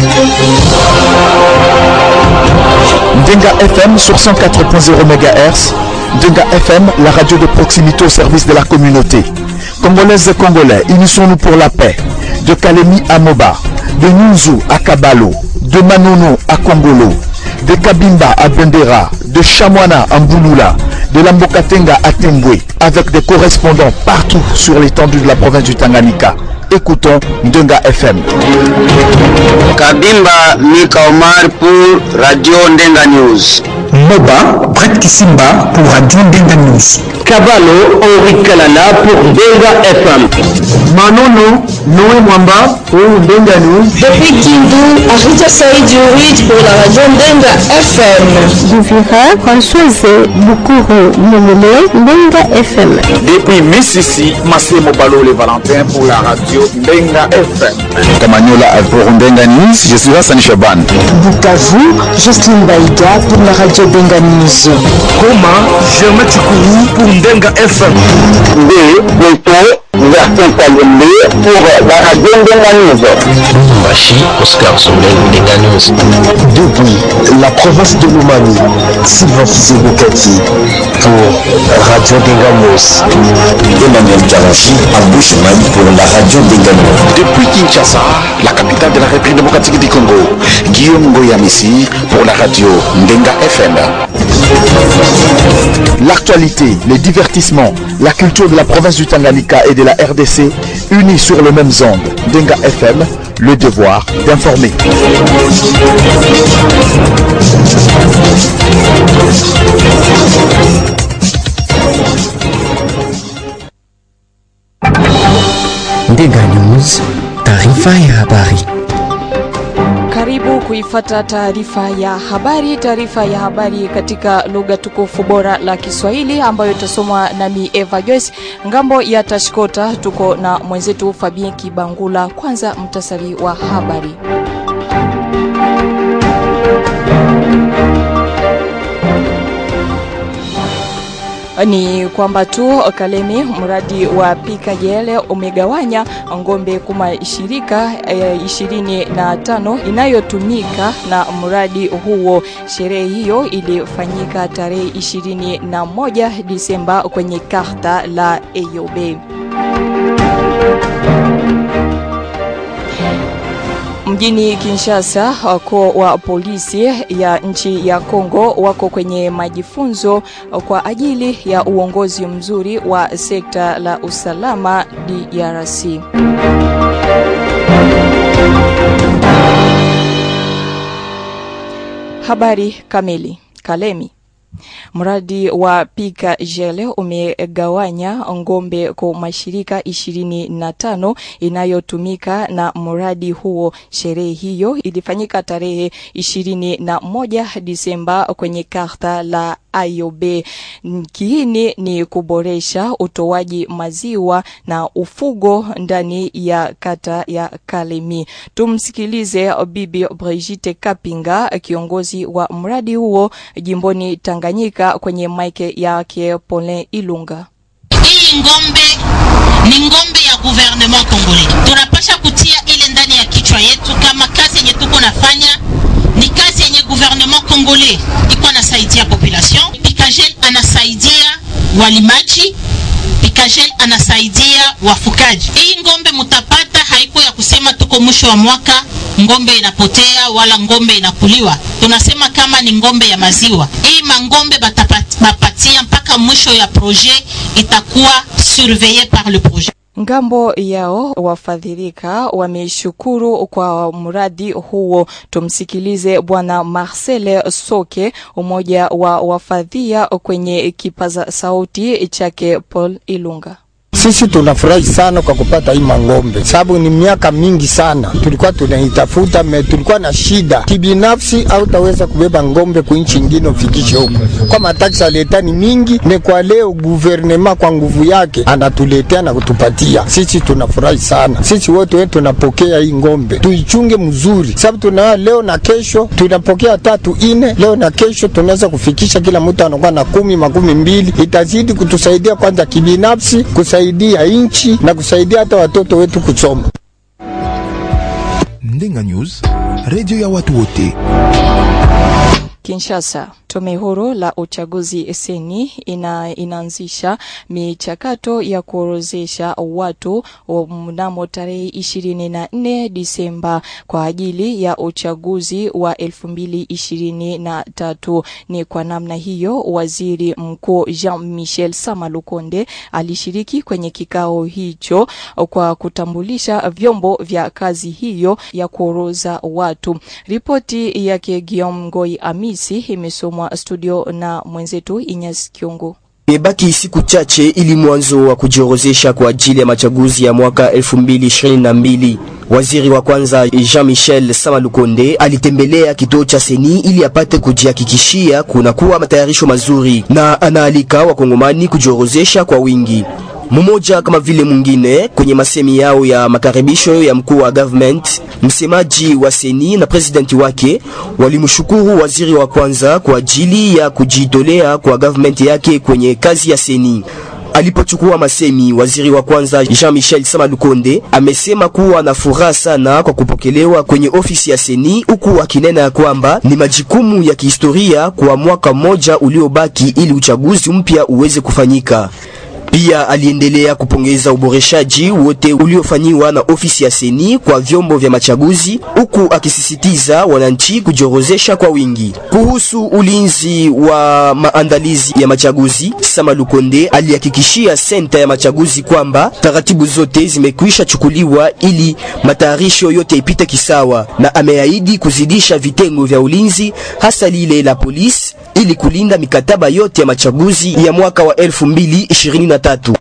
Denga FM sur 104.0 MHz. Denga FM, la radio de proximité au service de la communauté. Congolaises et Congolais, unissons-nous pour la paix. De Kalemi à Moba, de Nunzu à Kabalo, de Manono à Kongolo, de Kabimba à Bendera, de Chamwana à Mbouloula, de Lambokatenga à Tembwe, avec des correspondants partout sur l'étendue de la province du Tanganyika. Écoutons Ndenga FM. Kabimba Mika Omar pour Radio Ndenga News. Moba Brett Kisimba pour Radio Ndenga News. Cavallo Henri Kalala pour Ndenga FM. Manono Noé Mwamba pour Ndenga News. Depuis Kindu, Arita Saïd Yurid pour la radio Ndenga FM. Duvira Françoise Bukuru Momole Ndenga FM. Depuis Mississi, Massimo Balole Valentin pour la radio Ndenga FM. Kamanyola pour Ndenga News, je suis Hassan Chaban. Bukavu, Justine Baïga pour la radio Ndenga News. Goma, Germain Chikourou pour Ndenga FM. B, Beto, Vertin Kalembe pour la radio Ndenga News. Machi, Oscar Soleil Ndenga News. Depuis la province de Lumani, Sylvain Fizebokati pour Radio Ndenga News. Emmanuel Karachi à Bushman pour la radio Ndenga News. Depuis Kinshasa, la capitale de la République démocratique du Congo, Guillaume Goyamissi pour la radio Ndenga FM. L'actualité, les divertissements, la culture de la province du Tanganyika et de la RDC unis sur le même onde. Denga FM, le devoir d'informer. Ndenga News, taarifa ya habari. Karibu kuifata taarifa ya habari. Taarifa ya habari katika lugha tukufu bora la Kiswahili ambayo itasomwa nami Eva Joyce. Ngambo ya Tashkota tuko na mwenzetu Fabien Kibangula. Kwanza mtasari wa habari. ni kwamba tu Kalemi, mradi wa Pika Jele umegawanya ngombe kuma shirika ishirini e, na tano inayotumika na mradi huo. Sherehe hiyo ilifanyika tarehe ishirini na moja Disemba kwenye karta la EYOB. Mjini Kinshasa, wakuu wa polisi ya nchi ya Kongo wako kwenye majifunzo kwa ajili ya uongozi mzuri wa sekta la usalama DRC. Habari kamili. Kalemi Mradi wa Pika Jele umegawanya ngombe kwa mashirika ishirini na tano inayotumika na mradi huo. Sherehe hiyo ilifanyika tarehe ishirini na moja Disemba kwenye karta la IOB. Kiini ni kuboresha utoaji maziwa na ufugo ndani ya kata ya Kalemi. Tumsikilize Bibi Brigitte Kapinga, kiongozi wa mradi huo jimboni Tanganyika, kwenye maike yake Paulin Ilunga. Hii ngombe ni ngombe ya gouvernement Congolais. Tunapasha kutia ile ndani ya kichwa yetu kama kazi yenye tuko nafanya ni kazi yenye gouvernement Congolais iko nasaidia population. Pikagel anasaidia walimaji, Pikagel anasaidia wafukaji. Hii ngombe mutapata haiko ya kusema tuko mwisho wa mwaka ngombe inapotea wala ngombe inakuliwa. Tunasema kama ni ngombe ya maziwa. Hii mangombe batapatia mpaka mwisho ya projet itakuwa surveille par le projet. Ngambo yao wafadhilika wameshukuru kwa mradi huo. Tumsikilize Bwana Marcel Soke, umoja wa wafadhia kwenye kipaza sauti chake Paul Ilunga. Sisi tunafurahi sana kwa kupata hii mangombe, sababu ni miaka mingi sana tulikuwa tunaitafuta, me tulikuwa na shida kibinafsi, au taweza kubeba ngombe kuinchi ingine ufikishe huko, kwa mataksi aleta ni mingi. Ne kwa leo guvernema kwa nguvu yake anatuletea na kutupatia sisi, tunafurahi sana sisi wote wetu tunapokea hii ngombe, tuichunge mzuri, sababu tuna leo na kesho tunapokea tatu ine, leo na kesho tunaweza kufikisha kila mtu anakuwa na kumi makumi mbili, itazidi kutusaidia kwanza kibinafsi kusaidia kusaidia nchi na kusaidia hata watoto wetu kusoma. Ndenga News, redio ya watu wote. Kinshasa, tume huru la uchaguzi seni ina, inaanzisha michakato ya kuorozesha watu mnamo tarehe ishirini na nne Disemba kwa ajili ya uchaguzi wa elfu mbili ishirini na tatu. Ni kwa namna hiyo waziri mkuu Jean Michel Samalukonde alishiriki kwenye kikao hicho kwa kutambulisha vyombo vya kazi hiyo ya kuoroza watu. Ripoti yake Guillaume Ngoi Ami Hamisi imesomwa studio na mwenzetu Inyas Kiongo. Imebaki siku chache ili mwanzo wa kujiorozesha kwa ajili ya machaguzi ya mwaka 2022. Waziri wa kwanza Jean-Michel Samalukonde alitembelea kituo cha Seni ili apate kujihakikishia kunakuwa matayarisho mazuri, na anaalika wakongomani kujiorozesha kwa wingi mmoja kama vile mwingine. Kwenye masemi yao ya makaribisho ya mkuu wa government, msemaji wa Seni na presidenti wake walimshukuru waziri wa kwanza kwa ajili ya kujitolea kwa government yake kwenye kazi ya Seni. Alipochukua masemi, waziri wa kwanza Jean-Michel Samalukonde amesema kuwa na furaha sana kwa kupokelewa kwenye ofisi ya Seni, huku akinena ya kwamba ni majukumu ya kihistoria kwa mwaka mmoja uliobaki ili uchaguzi mpya uweze kufanyika. Pia aliendelea kupongeza uboreshaji wote uliofanyiwa na ofisi ya Seni kwa vyombo vya machaguzi, huku akisisitiza wananchi kujiorozesha kwa wingi. Kuhusu ulinzi wa maandalizi ya machaguzi, Samalukonde alihakikishia senta ya machaguzi kwamba taratibu zote zimekwisha chukuliwa ili matayarisho yote ipite kisawa, na ameahidi kuzidisha vitengo vya ulinzi, hasa lile la polisi ili kulinda mikataba yote ya machaguzi ya mwaka wa 2023.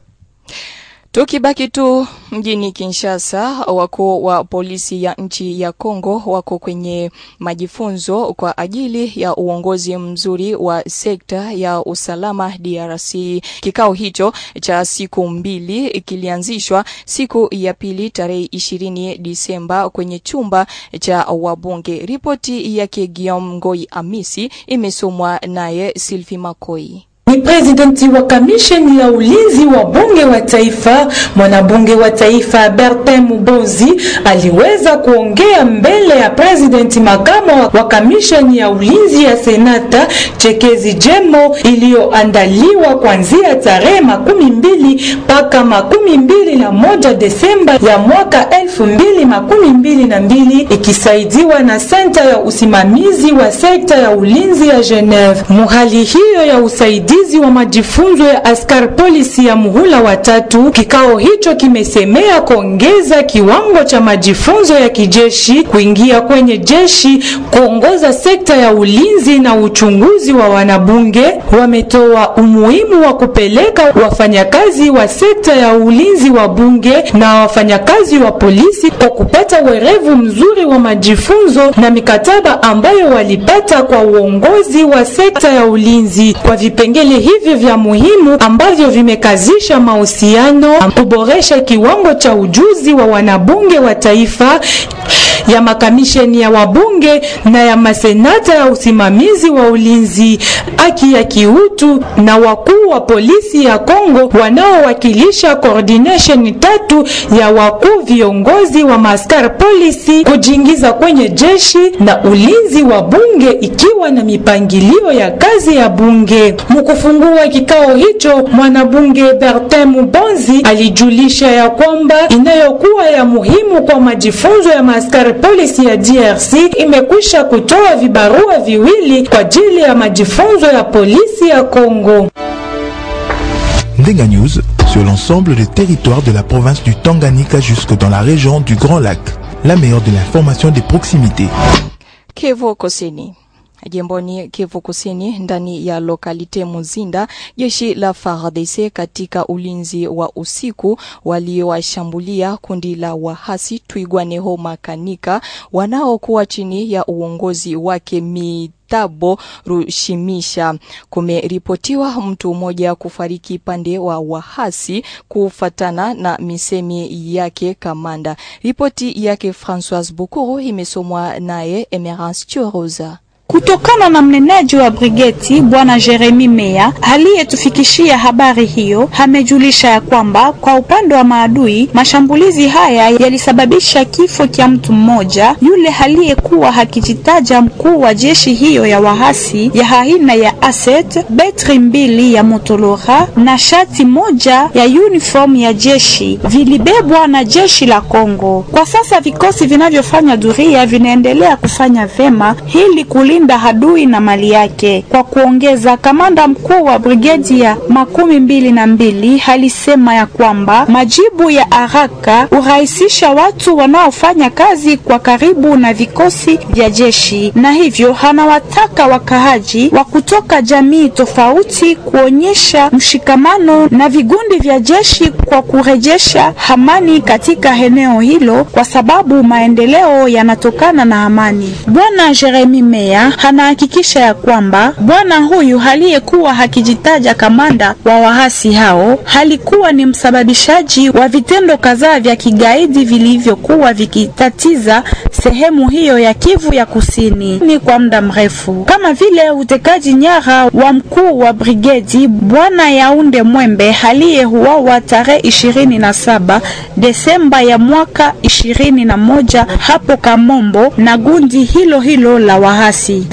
Tukibaki tu mjini Kinshasa, wakuu wa polisi ya nchi ya Kongo wako kwenye majifunzo kwa ajili ya uongozi mzuri wa sekta ya usalama DRC. Kikao hicho cha siku mbili kilianzishwa siku ya pili tarehe ishirini Disemba kwenye chumba cha wabunge. Ripoti yake Guillaume Ngoi Amisi imesomwa naye Sylvie Makoi ni presidenti wa kamisheni ya ulinzi wa bunge wa taifa. Mwanabunge wa taifa Bertin Mubozi aliweza kuongea mbele ya presidenti makamo wa kamisheni ya ulinzi ya senata Chekezi Jemo iliyoandaliwa kuanzia tarehe makumi mbili mpaka makumi mbili na moja Desemba ya mwaka elfu mbili makumi mbili na mbili ikisaidiwa na senta ya usimamizi wa sekta ya ulinzi ya Geneve. Muhali hiyo ya usaidizi wa majifunzo ya askari polisi ya muhula wa tatu. Kikao hicho kimesemea kuongeza kiwango cha majifunzo ya kijeshi, kuingia kwenye jeshi, kuongoza sekta ya ulinzi na uchunguzi wa wanabunge. Wametoa umuhimu wa kupeleka wafanyakazi wa sekta ya ulinzi wa bunge na wafanyakazi wa polisi kwa kupata werevu mzuri wa majifunzo na mikataba ambayo walipata kwa uongozi wa sekta ya ulinzi kwa vipengele hivyo vya muhimu ambavyo vimekazisha mahusiano, kuboresha kiwango cha ujuzi wa wanabunge wa taifa ya makamisheni ya wabunge na ya masenata ya usimamizi wa ulinzi, haki ya kiutu na wakuu wa polisi ya Kongo wanaowakilisha coordination tatu ya wakuu viongozi wa maskari polisi kujiingiza kwenye jeshi na ulinzi wa bunge ikiwa na mipangilio ya kazi ya bunge. Mkufungua kikao hicho, mwanabunge Bertin Mubonzi alijulisha ya kwamba inayokuwa ya muhimu kwa majifunzo ya maskari polisi ya DRC imekwisha kutoa vibarua viwili kwa ajili ya majifunzo ya polisi ya Kongo. Ndenga News sur l'ensemble des territoires de la province du Tanganyika jusque dans la région du Grand Lac. La meilleure de l'information de proximité. Kivu Kusini. Jimboni Kivu Kusini, ndani ya lokalite Muzinda, jeshi la FARDC katika ulinzi wa usiku waliowashambulia kundi la wahasi Twigwaneho Makanika wanaokuwa chini ya uongozi wake mi Tabo Rushimisha. Kumeripotiwa mtu mmoja kufariki pande wa wahasi kufatana na misemi yake kamanda. Ripoti yake Françoise Bukuru imesomwa naye Emerance Choroza. Kutokana na mnenaji wa brigeti bwana Jeremi Meya aliyetufikishia habari hiyo, amejulisha ya kwamba kwa upande wa maadui mashambulizi haya yalisababisha kifo cha mtu mmoja, yule aliyekuwa akijitaja mkuu wa jeshi hiyo ya wahasi ya aina ya Aset, betri mbili ya Motolora na shati moja ya uniform ya jeshi vilibebwa na jeshi la Kongo. Kwa sasa vikosi vinavyofanya duria vinaendelea kufanya vema ili kulinda adui na mali yake. Kwa kuongeza, kamanda mkuu wa brigedi ya makumi mbili na mbili alisema ya kwamba majibu ya haraka hurahisisha watu wanaofanya kazi kwa karibu na vikosi vya jeshi, na hivyo anawataka wakaaji wa kutoka jamii tofauti kuonyesha mshikamano na vigundi vya jeshi kwa kurejesha amani katika eneo hilo, kwa sababu maendeleo yanatokana na amani. Bwana Jeremi Meya anahakikisha ya kwamba bwana huyu aliyekuwa akijitaja kamanda wa waasi hao alikuwa ni msababishaji wa vitendo kadhaa vya kigaidi vilivyokuwa vikitatiza sehemu hiyo ya Kivu ya Kusini ni kwa muda mrefu, kama vile utekaji nyara wa mkuu wa brigedi bwana Yaunde Mwembe aliyeuawa tarehe ishirini na saba Desemba ya mwaka ishirini na moja hapo Kamombo na gundi hilo hilo la wahasi.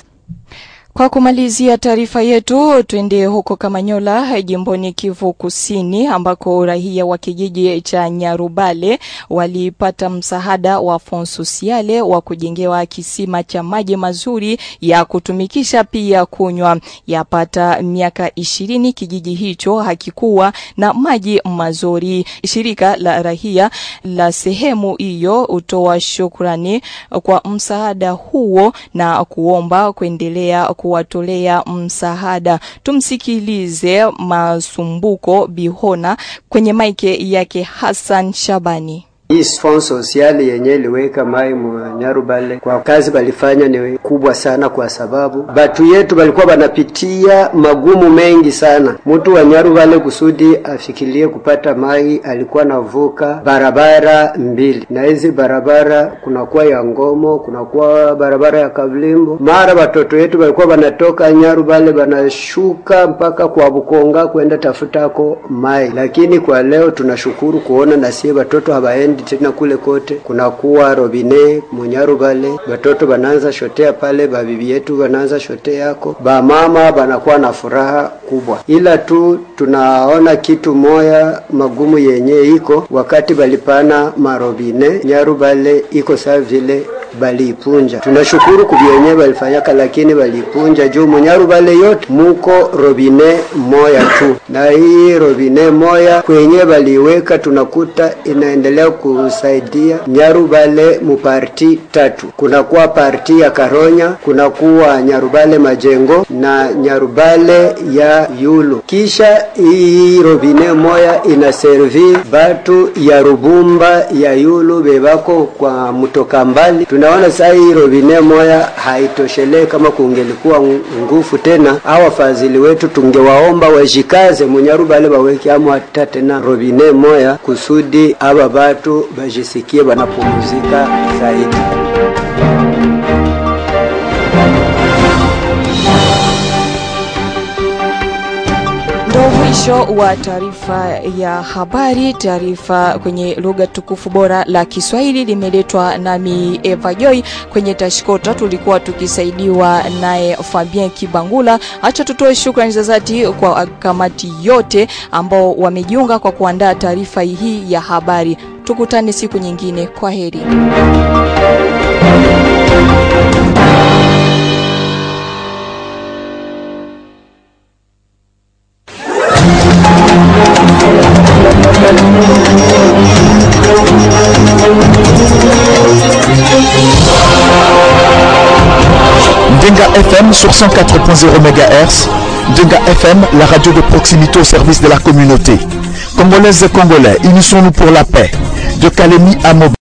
Kwa kumalizia taarifa yetu, twende huko Kamanyola, jimboni Kivu Kusini, ambako raia wa kijiji cha Nyarubale walipata msaada wa Fond Sociale wa kujengewa kisima cha maji mazuri ya kutumikisha pia kunywa. Yapata miaka ishirini kijiji hicho hakikuwa na maji mazuri. Shirika la raia la sehemu hiyo hutoa shukrani kwa msaada huo na kuomba kuendelea kuwatolea msaada. Tumsikilize Masumbuko Bihona kwenye maike yake Hassan Shabani. Hii fond social yenye iliweka mai Nyarubale kwa kazi balifanya ni kubwa sana, kwa sababu batu yetu balikuwa banapitia magumu mengi sana. Mtu wa Nyarubale kusudi afikirie kupata mai alikuwa navuka barabara mbili, na hizi barabara kunakuwa ya Ngomo, kunakuwa barabara ya Kabulimbo. Mara batoto yetu balikuwa banatoka Nyarubale banashuka mpaka kwa Bukonga kwenda tafutako mai, lakini kwa leo tunashukuru kuona na sie batoto habaendi tena kule kote kunakuwa robine munyarubale, batoto bananza shotea pale, babibi yetu bananza shotea yako, bamama banakuwa na furaha kubwa, ila tu tunaona kitu moya magumu yenye iko wakati balipana marobine Nyarubale iko saa vile baliipunja. Tunashukuru kubyenye balifanyaka, lakini baliipunja juu munyarubale yote muko robine moya tu, na hii robine moya kwenye baliweka tunakuta inaendelea kusaidia Nyarubale muparti tatu. Kunakuwa parti ya Karonya, kunakuwa Nyarubale Majengo na Nyarubale ya Yulu. Kisha hii robine moya inaservi batu ya Rubumba ya Yulu bebako kwa mutoka mbali tunaona saa hii robine moya haitoshelee. Kama kungelikuwa nguvu tena, au wafadhili wetu tungewaomba wajikaze munyarubale baweke amo hata tena robine moya kusudi aba batu bajisikie banapumuzika zaidi. Ndo mwisho wa taarifa ya habari. Taarifa kwenye lugha tukufu bora la Kiswahili limeletwa nami Eva Joy. Kwenye tashkota tulikuwa tukisaidiwa naye Fabien Kibangula. Acha tutoe shukrani za dhati kwa kamati yote ambao wamejiunga kwa kuandaa taarifa hii ya habari. Tukutane siku nyingine. Kwa heri. Denga FM sur 104.0 MHz. Denga FM, la radio de proximité au service de la communauté. Congolaises et Congolais, unissons-nous pour la paix. De Kalemi à Moba.